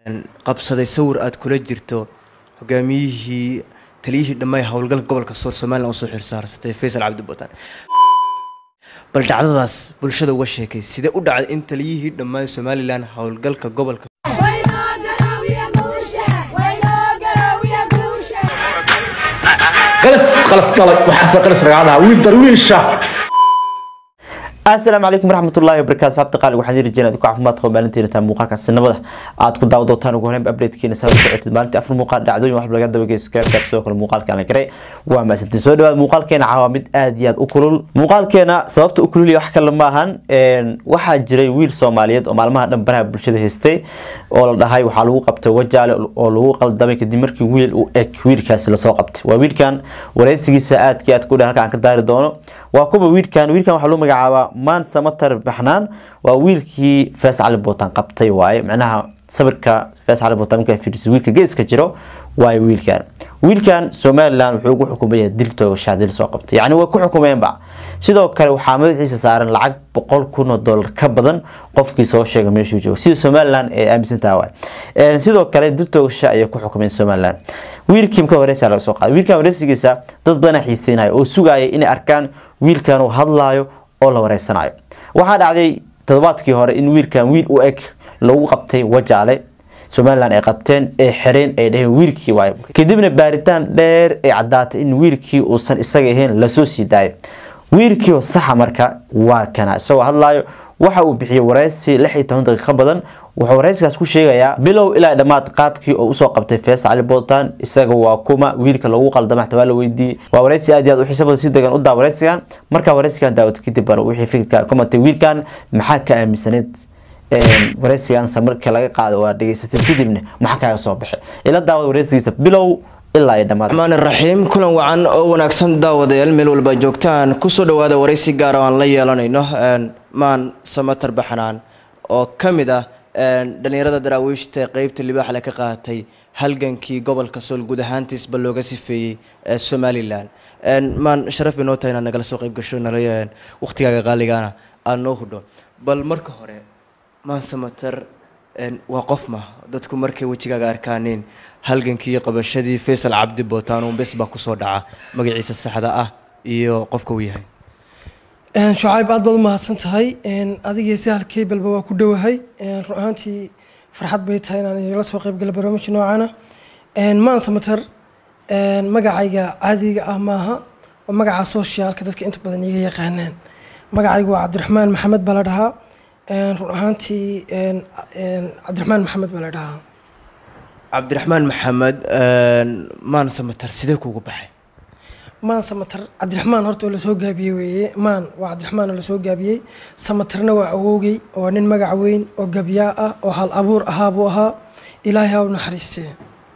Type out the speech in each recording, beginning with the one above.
qabsaday sawir aad kula jirto hogaamiyihii taliyihii dhammaay howlgalka gobolka sool somalilan usoo xirsaarsatay faysal cabdi butaan bal dhacdadaas bulshada uga sheekay sidee u dhacday in taliyihii dhammaan somalilan howlgalka gobolka asalaamu calaykum waraxmatullahi wabarakatu sabta qaali waxaan yiri jireen ku caafimaad qaba maalintiina taa muuqaalka sinabada aad ku daawo doontaan ugu horeyn updatekiina saa socotid maalintii afar muuqaal dhacdooyin wax laga daba geysto gaarkaas sidoo kale muuqaalka la garay waa maasantiin soo dhawaad muuqaalkeena caawa mid aad iyo aad u kulul muuqaalkeena sababta u kulul wax kale ma ahan waxaa jiray wiil soomaaliyeed oo maalmaha dhan baraha bulshada haystay oo la dhahay waxaa lagu qabtay wajaale oo lagu qaldamay kadib markii wiil u eg wiilkaasi lasoo qabtay waa wiilkan wareysigiisa aadkii aad ku dhan halka aan ka daari doono waa kuba wiilkan wiilkan waxaa lagu magacaabaa maan samatar baxnaan waa wiilkii fees cali bootaan qabtay waaye macnaha sawirka fees cali bootaan markaa fiiriso wiilka geeska jiro waaye wiilkan wiilkan somalilan wuxuu ugu xukumaya dil toogashaa dil soo qabtay yacni way ku xukumeenba sidoo kale waxaa madaxiisa saaran lacag boqol kun oo dollar ka badan qofkii soo sheegay meeshuu joogo sida somalilan ay aaminsantaha waay sidoo kale dil toogasha ayay ku xukumeen somalilan wiilkii marka wareysa laga soo qaaday wiilkan wareysigiisa dad badan xiiseynaya oo sugaya inay arkaan wiilkan uu hadlaayo oo la wareysanayo waxaa dhacday toddobaadkii hore in wiilkan wiil u eg lagu qabtay wajaale somalilan ay qabteen ee xereen ay dhaheen wiilkii waay kadibna baaritaan dheer ay caddaatay in wiilkii uusan isaga ahayn lasoo sii daayo wiilkii oo saxa marka waa kana isagoo hadlaayo waxa uu bixiyey wareysi lix iyo toban daqiiqo badan wuxuu wareysigaas ku sheegayaa bilow ilaa dhammaad qaabkii oo usoo qabtay fees cali bootaan isaga waa kuma wiilka lagu qaldama xataa waa la weydiiyey waa wareysi aad iyo aad u xiisa badan si degan u daa wareysigan markaa wareysigan daawata kadib bara wixii fikirka kumatay wiilkan maxaa ka aaminsaneed wareysigansa marka laga qaado waa dhegeysatay kadibna maxaa kaaga soo baxay ila daawada wareysigiisa bilow ilaa iyo dhammaad raxmaan raxiim kulan wacan oo wanaagsan daawadayaal meel walba joogtaan kusoo dhawaada wareysi gaara aan la yeelanayno maan samatar baxnaan oo ka mid ah dhalinyarada daraawiishta qeybta libaaxle ka qaatay halgankii gobolka sool guud ahaantiisba looga sifeeyey somalilan maan sharaf bay noo tahay inaad nagala soo qeyb gasho nala waqtigaaga qaaligaana aada noo hudho bal marka hore maan samatar waa qof ma dadku markay wejigaaga arkaaneen halgankii iyo qabashadii faysal cabdi bootaan uun bes baa kusoo dhaca magaciisa saxda ah iyo qofka uu yahay shucayb aad baad u mahadsan tahay adigii sahal keybalba waa ku dhowahay run ahaantii farxad bay tahay inaan igala soo qeybgala barnaamijka noocana maan samatar magacayga caadiga ah maaha oo magaca socialka dadka inta badan iga yaqaanaan magacaygu waa cabdiraxmaan maxamed baa la dhahaa run ahaantii cabdiraxmaan maxamed baa la dhahaa cabdiraxmaan maxamed maan samatar sidee kuugu baxay maan samatar cabdiraxmaan horta oo lasoo gaabiyey weeye maan waa cabdiraxmaan oo lasoo gaabiyey samatarna waa awoogey oo nin magac weyn oo gabyaa ah oo hal abuur ahaa buu ahaa ilaahay ha u naxariistee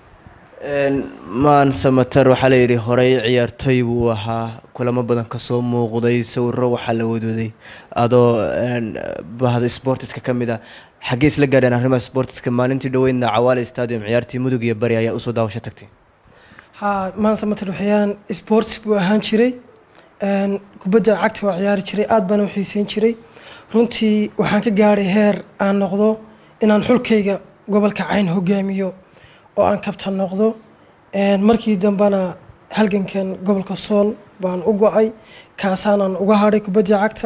maan samatar waxaa la yidhi horey ciyaartoy buu ahaa kulamo badan kasoo muuqday sawiro waxaa la wadwaday adoo bahda sportiska ka mid ah xaggee isla gaadheen arrimaha sportiska maalintii dhoweydna cawaale stadium ciyaartii mudug iyo bari ayaa usoo daawasho tagtay haa maan samatar waxyaan sports buu ahaan jiray kubadda cagta waa ciyaari jiray aad baana u xiiseyn jiray runtii waxaan ka gaadhay heer aan noqdo inaan xulkayga gobolka cayn hogaamiyo oo aan kabtan noqdo markii dambena halgankan gobolka sool baan u go-ay kaasaanan uga hadhay kubadda cagta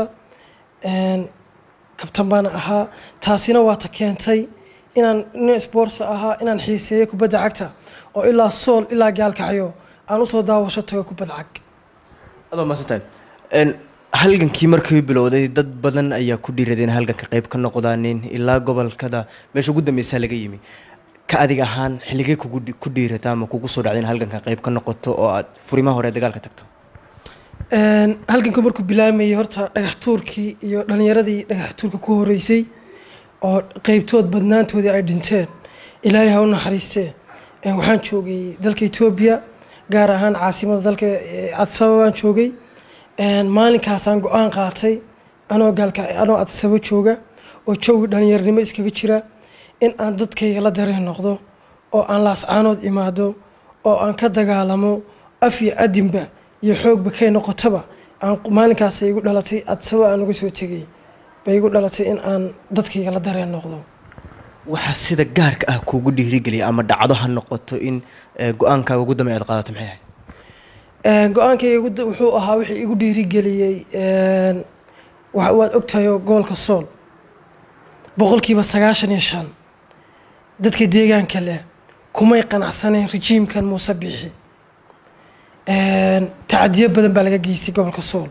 kabtan baana ahaa taasina waa ta keentay inaan nin sports ahaa inaan xiiseeyo kubadda cagta oo ilaa sool ilaa gaalkacyo aan usoo daawasho tago kubad cag adoo maasantahay halgankii markii bilowday dad badan ayaa ku dhiiradeen halganka qeyb ka noqdaanin ilaa gobolkada meesha ugu dambeysaa laga yimi ka adig ahaan xilligay kugu ku dhiirata ama kugu soo dhacda in halganka qeyb ka noqoto oo aad furimaha hore dagaalka tagto halganku markuu bilaamayay horta dhagax tuurkii iyo dhalinyaradii dhagax tuurka ku horeysay oo qeybtood badnaantoodii ay dhinteen ilaahay ha u naxariistee waxaan joogay dalka etoobiya gaar ahaan caasimada dalka adsaba baan joogay maalinkaasaan go-aan qaatay anoo gaalka anoo adsabo jooga oo jawgi dhalinyaranimo iskaga jira in aan dadkayga la dareen noqdo oo aan laascaanood imaado oo aan ka dagaalamo af iyo adinba iyo xoogba kay noqotaba aan maalinkaas igu dhalatay adsabo aan uga soo tegay bay igu dhalatay in aan dadkayga la dareen noqdo waxa sida gaarka ah kuugu dhiirigeliya ama dhacdo ha noqoto in eh, go-aankaaga ugu dambeeya aad qaadato maxay ahayd Een, go-aankayga igu da- wuxuu ahaa wixii igu dhiirigeliyey een, wa- waad ogtahay oo gobolka sool boqolkiiba sagaashan iyo shan dadka deegaanka leh kumay qanacsaneen rejiimkan muuse bixi Een, tacadiyo badan baa laga geystay gobolka sool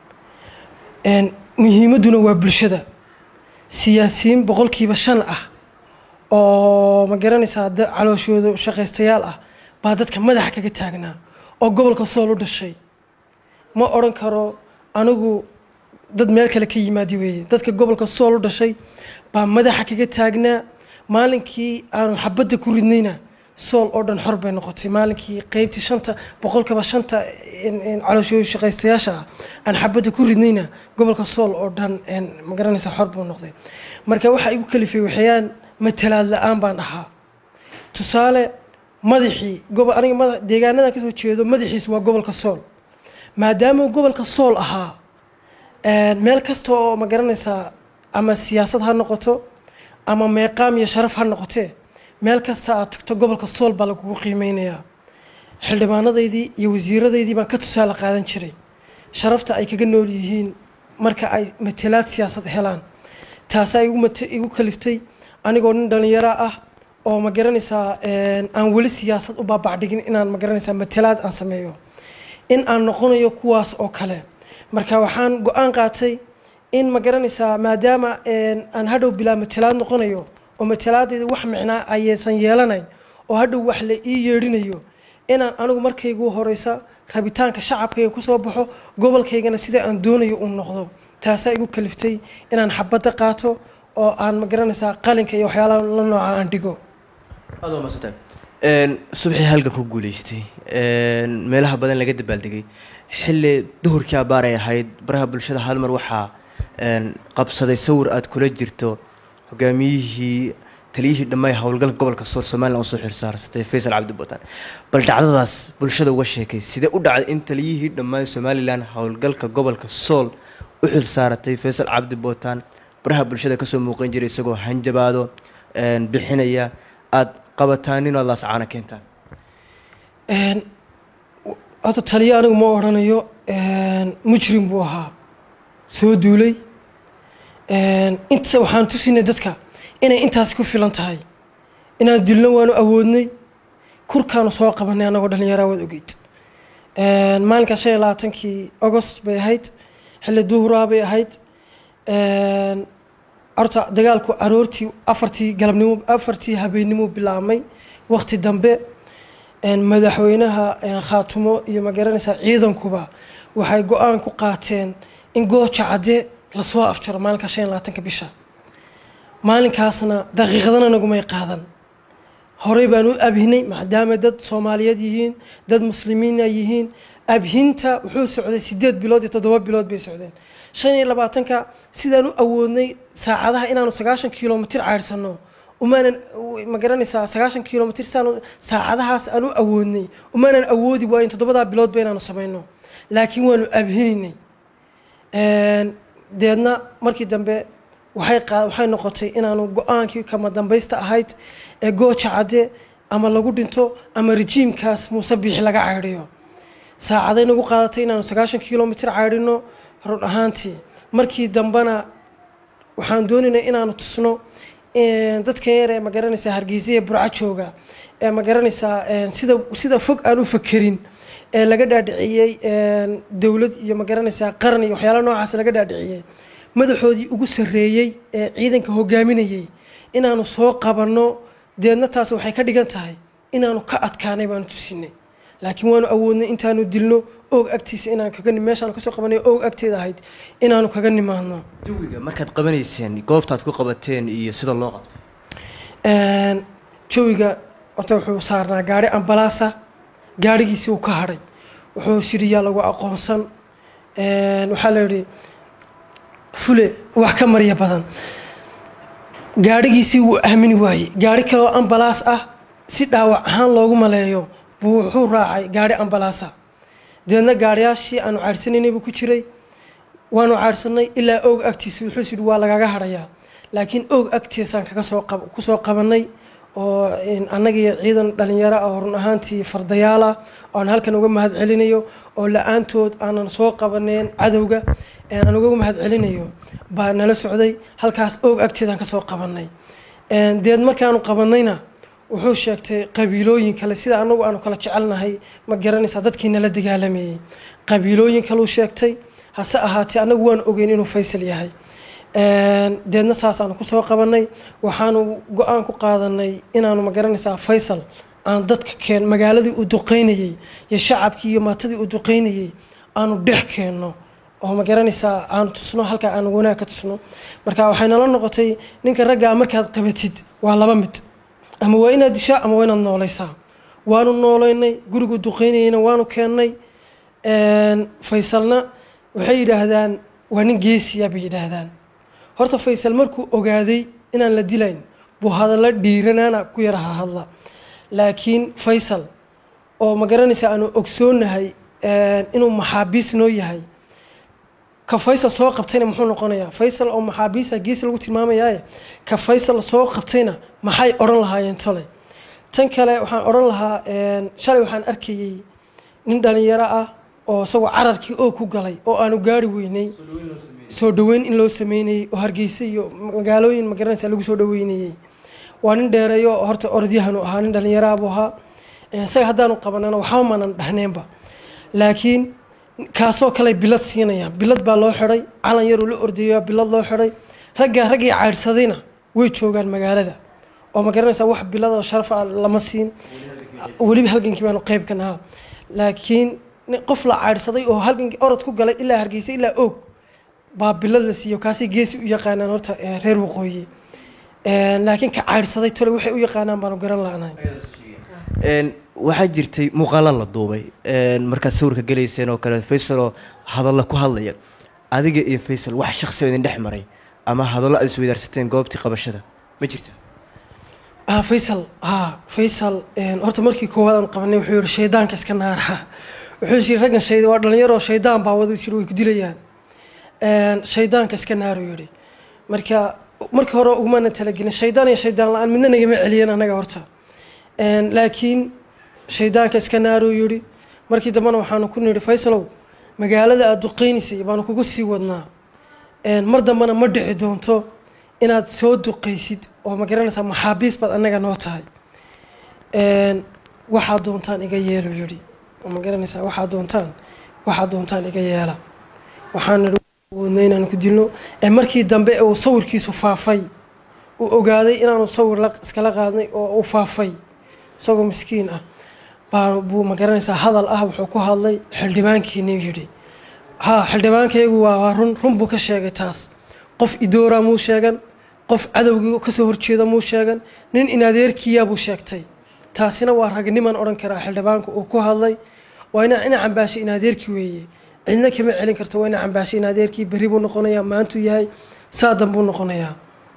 Een, muhiimadduna waa bulshada siyaasiyiin boqolkiiba shan ah oo ma garanaysaa da- calooshooda shaqaystayaal ah baa dadka madaxa kaga taagnaa oo gobolka sool u dhashay ma odhan karo anigu dad meel kale ka yimaadi weeye dadka gobolka sool u dhashay baa madaxa kaga taagnaa maalinkii aanu xabadda ku ridnayna sool oo dhan xor bay noqotay maalinkii qeybtii shanta boqolkaba shanta in- in calooshooda shaqaystayaasha ah aan xabadda ku ridnayna gobolka sool oo dhan een, ma garanaysaa xor buu noqday marka waxaa igu kalifay waxyaan matalaad la-aan baan ahaa tusaale madaxii gobo aniga mada deegaanadan kasoo jeedo madaxiis waa gobolka sool maadaama uu gobolka sool ahaa een, meel kasta oo ma garanaysaa ama siyaasad ha noqoto ama meeqaam iyo sharaf ha noqotee meel kasta aad tagto gobolka sool baa lagugu qiimeynayaa xildhibaanadaydii iyo wasiiradaydii baan ka tusaale qaadan jiray sharafta ay kaga nool yihiin marka ay matalaad siyaasad helaan taasaa igu mate- igu kaliftay anigoo nin dhalinyaro ah oo ma garanaysaa een, aan weli siyaasad u baabacdhigin inaan ma garanaysaa matalaad aan sameeyo in aan noqonayo kuwaas oo kale marka waxaan go-aan qaatay in ma garanaysaa maadaama een, aan hadhow bilaa matalaad noqonayo oo matalaadeeda wax micnaa ayaysan yeelanayn oo hadhow wax la ii yeedhinayo inaan anigu markaygu horeysa rabitaanka shacabkayga kusoo baxo gobolkaygana sida aan doonayo uu noqdo taasaa igu kaliftay inaan xabadda qaato oo aan ma garanaysaa qalinka iyo waxyaalaha la nooca aan dhigo aad waa mahadsantay Een, subaxii halgan ku guuleystay een, meelaha badan laga dabaaldegay xilli duhurkii abaar ay ahayd baraha bulshada hal mar waxaa een, qabsaday sawir aad kula jirto hogaamiyihii taliyihii dhammaay howlgalka gobolka sool somalilan usoo xirsaarsatay faysal cabdi buutaan bal dhacdadaas bulshada uga sheekay sidee u dhacday in taliyihii dhammaay somalilan howlgalka gobolka sool u xilsaaratay faysal cabdi buutaan baraha bulshada kasoo muuqan jiray isagoo hanjabaado een, bixinaya aad qabataan in aad laascaana keentaan Een, w- horta taliyo anigu ma odhanayo een, mujrim buu ahaa soo duulay Een, inta waxaan tusinay dadka inay intaas ku filan tahay inaan dilno waanu awoodnay kurkaanu soo qabanay anagoo dhallinyaraa waad ogeyd Een, maalinka shan iyo labaatankii agost bay ahayd xilli duhuraa bay ahayd Een, horta dagaalku aroortii afartii galabnimo afartii habeennimo bilaabmay waqti dambe een, madaxweynaha een, khaatumo iyo ma garanaysaa ciidankuba waxay go-aan ku qaateen in gooja cadde lasoo afjaro maalinka shan iyo labaatanka bisha maalinkaasna daqiiqadana nagumay qaadan horey baan u abhinay maadaama dad soomaaliyeed yihiin dad muslimiina yihiin abhinta wuxuu socday sideed bilood iyo toddoba bilood bay socdeen shan iyo labaatanka sidaan u awoodnay saacadaha inaanu sagaashan kilomitir cayrsano umaanan ma garanaysaa sagaashan kilomitir saanu saacadahaas aan u awoodnay umaanan awoodi waayin toddobadaa biloodba inaanu samayno laakiin waanu abhinaynay Een, deedna markii dambe waxay qaa- waxay noqotay inaanu go-aankii kama dambaysta ahayd ee gooja cadde ama lagu dhinto ama rejiimkaas muuse biixi laga caydhiyo saacaday nagu qaadatay inaanu sagaashan kilomitir caydhino run ahaantii markii dambena waxaan doonaynay inaanu tusno een, dadkan yar ee ma garanaysaa hargeysa ee burco jooga ee ma garanaysaa een, sida sida fog aan u fakerin ee laga dhaadhiciyey een, dowlad iyo ma garanaysaa qaran iyo waxyaala noocaas laga dhaadhiciyey madaxoodii ugu sarreeyey ee ciidanka hogaaminayey inaanu soo qabanno deedna taas waxay ka dhigan tahay inaanu ka adkaanay baanu tusinay laakiin waanu awoodnay intaanu dilno oog agtiisa inaan kaga ni- meeshaanu kasoo qabanay oog agteeda ahayd inaanu kaga nimaadno jawiga markaad qabanayseen goobtaad ku qabateen iyo sida loo qabtay Een, jawiga horta wuxuu saarnaa gaari ambalaasa gaarigiisii uu ka hadhay wuxuu siriyaa lagu aqoonsan Een, waxaa la yidhi fule wax ka marya badan gaarigiisii wuu aamini waayey gaari kaleoo ambalaas ah si dhaawac ahaan loogu maleeyo buu wuxuu raacay gaari ambalaasa deedna gaariyaashii aanu caadhsanaynay buu ku jiray waanu caadhsanay ilaa oog agtiisa wuxuu sidhi waa lagaga hadhayaa laakiin og agtiisaan kaga soo qab kusoo qabanay oo annagiiyo ciidan dhalinyaro ah oo run ahaantii fardayaal ah oo aan halkan uga mahad celinayo oo la-aantood aanan soo qabaneen cadowga aan uga mahad celinayo baa nala socday halkaas og agteedaan kasoo qabanay deed markaanu qabanayna wuxuu sheegtay qabiilooyin kale sida anagu aanu kala jecelnahay ma garanaysaa dadkii nala dagaalamayey qabiilooyin kaleu sheegtay hase ahaatee anagu waan ogeyn inuu faysal yahay deedna saasaanu kusoo qabanay waxaanu go-aan ku qaadanay inaanu ma garanaysaa faysal aan dadka keen magaaladii uu duqeynayey iyo shacabkii iyo maatadii uu duqeynayey aanu dhex keenno oo ma garanaysaa aanu tusno halkaa aanu wanaag ka tusno marka waxay nala noqotay ninka raggaa markaad qabatid waa laba mid ama waa inaad dishaa ama waa inaad noolaysaa waanu noolaynay gurigu duqeynayeyna waanu keennay faysalna waxay yidhaahdaan waa nin geesiya bay yidhaahdaan horta faysal markuu ogaaday inaan la dilayn buu hadallo dhiiranaana ku yaraha hadla laakiin faysal oo ma garanaysa aanu ogsoonahay inuu maxaabiis noo yahay ka faysal soo qabtayna muxuu noqonayaa faysal oo maxaabiisa geesi lagu tilmaamayaaye ka faysal soo qabtayna maxay odhan lahaayeen toley tan kale waxaan odhan lahaa shalay waxaan arkayey nin dhalinyaro ah oo isagoo cararkii oo ku galay oo aanu gaari weynay soo dhaweyn in loo sameynayey oo hargeysa iyo magaalooyin magaranaysa lagu soo dhaweynayey waa nin dheereeyo oo horta orodyahanu ahaa nin dhallinyaraabuu ahaa isaga haddaanu qabanana waxba maanan dhahneenba laakiin kaasoo kale bilad siinayaan bilad baa loo xidhay calan yaruu la ordayaa bilad loo xidhay raggaa raggii caydhsadayna way joogaan magaalada oo ma garanaysaa wax bilad oo sharaf ah lama siin weliba halgankii baanu qayb ka nahaa laakiin qof la caydhsaday oo halgankii orod ku galay ilaa hargeysa ilaa oog baa bilad la siiyo kaasay geesi u yaqaanaan horta reer waqooyi laakiin ka caydhsaday tole waxay u yaqaanaan baanu garan la'nahay waxaa jirtay muuqaala la duubay markaad sawirka gelayseen oo kale faysaloo hadalla ku hadlaya adiga iyo faysal wax shaksi oo idin dhex maray ama hadallo aad isweydaarsateen goobtii qabashada ma jirta ah faysal ah faysal horta markii koowaad aan qabanay wuxuu yihi shaydaanka iska naara wuxuu yiri raggan shayd waa dhalinyaro shaydaan baa wada jiro way ku dilayaan shaydaanka iska naaru yidhi marka markii hore ugumana talagelin shaydaan iyo shaydaan la-aan midna nagama celiyeen annaga horta laakiin shaydaanka iska naaruu yidhi markii dambena waxaanu ku nidhi faysalow magaalada aada duqeynaysay baanu kugu sii wadnaa mar dambena ma dhici doonto inaad soo duqaysid oo ma garanaysaa maxaabiis baad annaga noo tahay waxaad doontaan iga yeelu yidhi oo ma garanaysaa waxaad doontaan waxaad doontaan iga yeela waxaan nidhi wadna inaanu ku dilno markii dambe uu sawirkiisu faafay uu ogaaday inaanu sawir iskala qaadnay oo uu faafay isagoo miskiin ah baa buu ma garanaysaa hadal ah wuxuu ku hadlay xildhibaankiinii yidhi haa xildhibaankaygu waa run run buu ka sheegay taas qof idooraa muu sheegan qof cadowgii kasoo horjeeda muu sheegan nin inadeerkiyaa buu sheegtay taasina waa ragniman odhan karaa xildhibaanku uu ku hadlay waa ina ina cambaashay inadeerkii weeye cidna kama celin karto waa ina cambaashay inadeerkii berri buu noqonayaa maantuu yahay saadan buu noqonayaa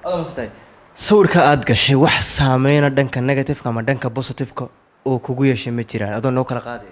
sawirka aada gashay wax saameyna dhanka negativeka ama dhanka positiveka oo kugu yeeshay ma jiraan adoo noo kala qaadaya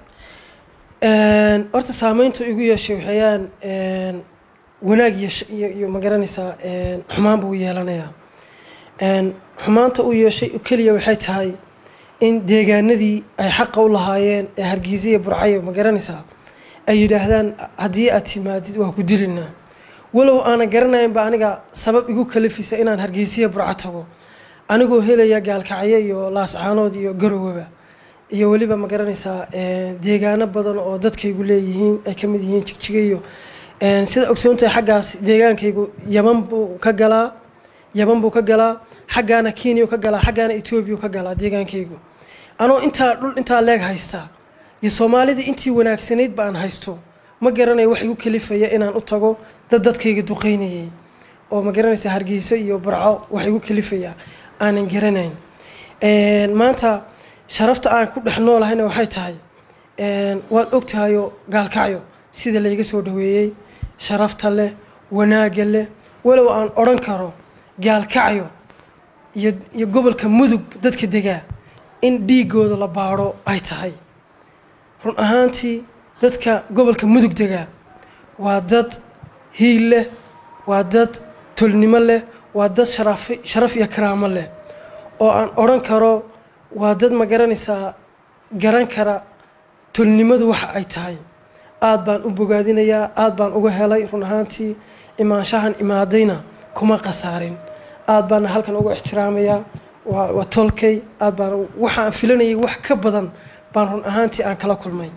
horta saameyntu igu yeeshay waxayaan wanaag iyo iyo ma garanaysaa xumaan buu yeelanayaa xumaanta uu yeeshay keliya waxay tahay in deegaanadii ay xaqa u lahaayeen ee hargeysa iyo burcayo ma garanaysaa ay yidhaahdaan haddii aad timaadid waa ku dilinaa walow aanan garanaynba aniga sabab igu kalifisa inaan hargeysiya burco tago anigoo helaya gaalkacyo iyo laascaanood iyo garowaba iyo weliba ma garanaysaa deegaano badan oo dadkaygu leeyihiin ay ka mid yihiin jigjiga iyo sida ogsoontahay xaggaas deegaankaygu yaman buu ka galaa yaman buu ka galaa xaggaana kenya ka galaa xaggaana etoobiya ka galaa deegaankaygu anoo intaa dhul intaa leeg haysta iyo soomaalidii intii wanaagsanayd ba aan haysto ma garanayo wax igu kalifaya inaan u tago dad dadkayga duqeynayay oo ma garanaysa hargeyso iyo burco wax igu kalifaya aanan garanayn maanta sharafta aan ku dhex noolahayna waxay tahay waad ogtahayo gaalkacyo sida layga soo dhaweeyey sharafta leh wanaagga leh walow aan odhan karo gaalkacyo iyo iyo gobolka mudug dadka degaa in dhiigooda la baadho ay tahay run ahaantii dadka gobolka mudug degaa waa dad hiil leh waa dad tolnimo leh waa dad sharafi sharaf iyo karaamo leh oo aan odhan karo waa dad ma garanaysaa garan kara tolnimadu waxa ay tahay aad baan u bogaadinayaa aad baan uga helay run ahaantii imaanshahan imaadayna kuma khasaarin aad baana halkan uga ixtiraamayaa waa waa tolkay aad baan waxaan filanayay wax ka badan baan run ahaantii aan kala kulmay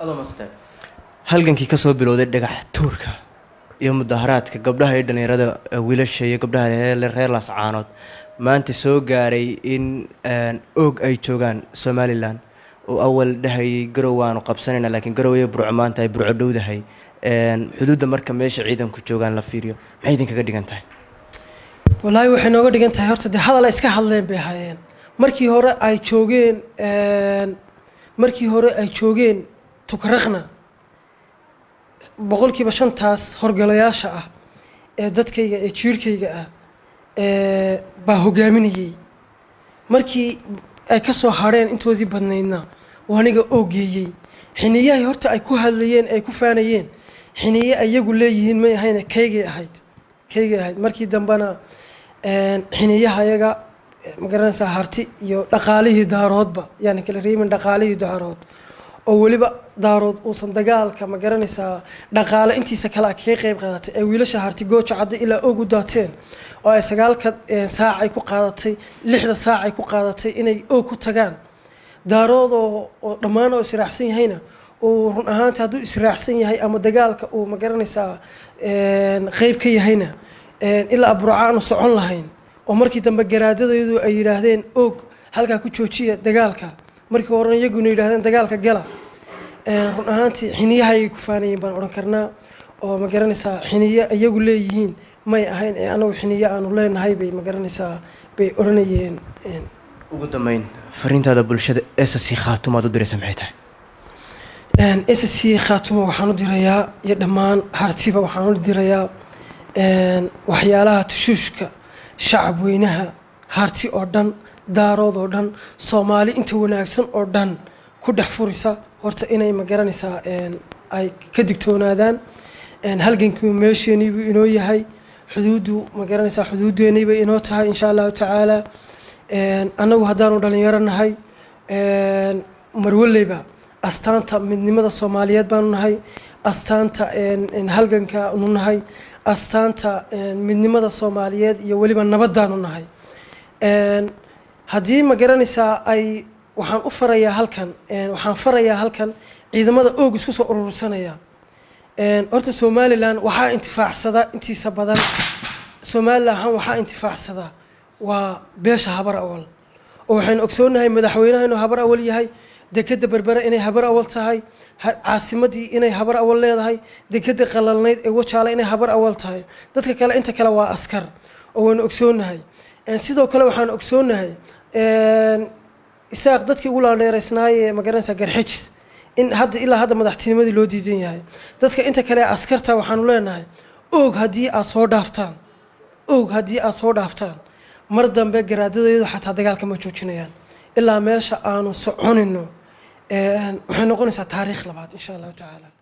halgankii kasoo bilowday dhagax tuurka iyo mudaharaadka gabdhaha iyo dhalinyarada eh, wiilasha iyo gabdhaha reer reer laascaanood maanta soo gaaray in een, oog ay joogaan somalilan oo awal dhahayay garow waanu qabsanayna laakiin garow iyo burco maanta ay burco dhowdahay een, xuduudda marka meesha ciidanku joogaan la fiiriyo maxay idinkaga dhigan tahay wallaahi waxay nooga dhigan tahay horta dee hadal ay iska hadleen bay ahaayeen markii hore ay joogeen een, markii hore ay joogeen tukraqna boqolkiiba shantaas horgalayaasha ah ee dadkayga ee jiirhkayga ah ee baa hogaaminayay markii ay ka soo hadheen intoodii badnaydna waa aniga oogeeyey xiniyahay horta ay ku hadlayeen ay ku faanayeen xiniye ayagu leeyihiin may ahayne kaygay ahayd kaygay ahayd markii dambena een, xiniyaha ayaga ma garanaysaa harti iyo dhaqaalihii daaroodba yaani kala reebin dhaqaalihii daarood oo weliba daarood uusan dagaalka ma garanaysaa dhaqaale intiisa kale kaga qeyb qaadatay ee wiilasha harti gooja cadda ilaa og u daateen oo ay sagaalka eh, saac ay ku qaadatay lixda saac ay ku qaadatay inay og ku tagaan daarood oo oo dhammaan oo israacsan yahayna uu run ahaantii hadduu israacsan yahay ama dagaalka uu ma garanaysaa een, qeyb ka yahayna een, ilaa burca aanu socon lahayn oo markii dambe garaadadaydu ay yidhaahdeen og halkaa ku joojiya dagaalka markii horena iyaguna yidhaahdeen dagaalka gala Een, run ahaantii xiniyaha ayay ku faanayeen baan odhan karnaa oo ma garanaysaa xiniye iyagu leeyihiin may ahayn ee anagu xiniye aanu leenahay bay ma garanaysaa bay odhanayeen een, ugu dambeyn fariintaada bulshada ssc khaatumaad u diraysa maxay tahay Een, SSC khaatumo waxaan u dirayaa iyo dhammaan hartiba waxaan u dirayaa een, waxyaalaha tushuushka shacab weynaha harti oo dhan daarood oo dhan soomaali inta wanaagsan oo dhan ku dhex furisa horta inay ma garanaysaa een, ay ka digtoonaadaan Een, halgankii meesheenii buu inoo yahay xuduuddu ma garanaysaa xuduuddeenii bay inoo tahay insha allahu tacaala Een, annagu haddaanu dhalinyaro nahay een, marwaleyba astaanta midnimada soomaaliyeed baanu nahay astaanta een, een, halganka nu nahay astaanta een, midnimada soomaaliyeed iyo weliba nabadaanu nahay Een, haddii ma garanaysaa ay waxaan u farayaa halkan een, waxaan farayaa halkan ciidamada oog isku soo urursanaya Een, horta somalilan waxaa intifaacsada intiisa badan somalilan waxaa intifaacsada waa beesha habar awal oo waxaynu ogsoonahay madaxweynaha inuu habar awal yahay dekeda berbere inay habar awal tahay ha- caasimadii inay habar awal leedahay dekeda qalalnayd ee wajaale inay habar awal tahay dadka kale inta kale waa askar oo waynu ogsoonahay Een, sidoo kale waxaan ogsoonahay een, isaaq dadkii ugu laandheeraysnaayee magaranaysaa garxijis in hadda ilaa hadda madaxtinimadii loo diidan yahay dadka inta kale ee askarta waxaanu leenahay oog haddii aad soo dhaaftaan oog haddii aad soo dhaaftaan mar dambe garaadadayadu xataa dagaalka ma joojinayaan ilaa meesha aanu soconino een, waxay noqonaysaa taariikh labaad insha allahu tacaala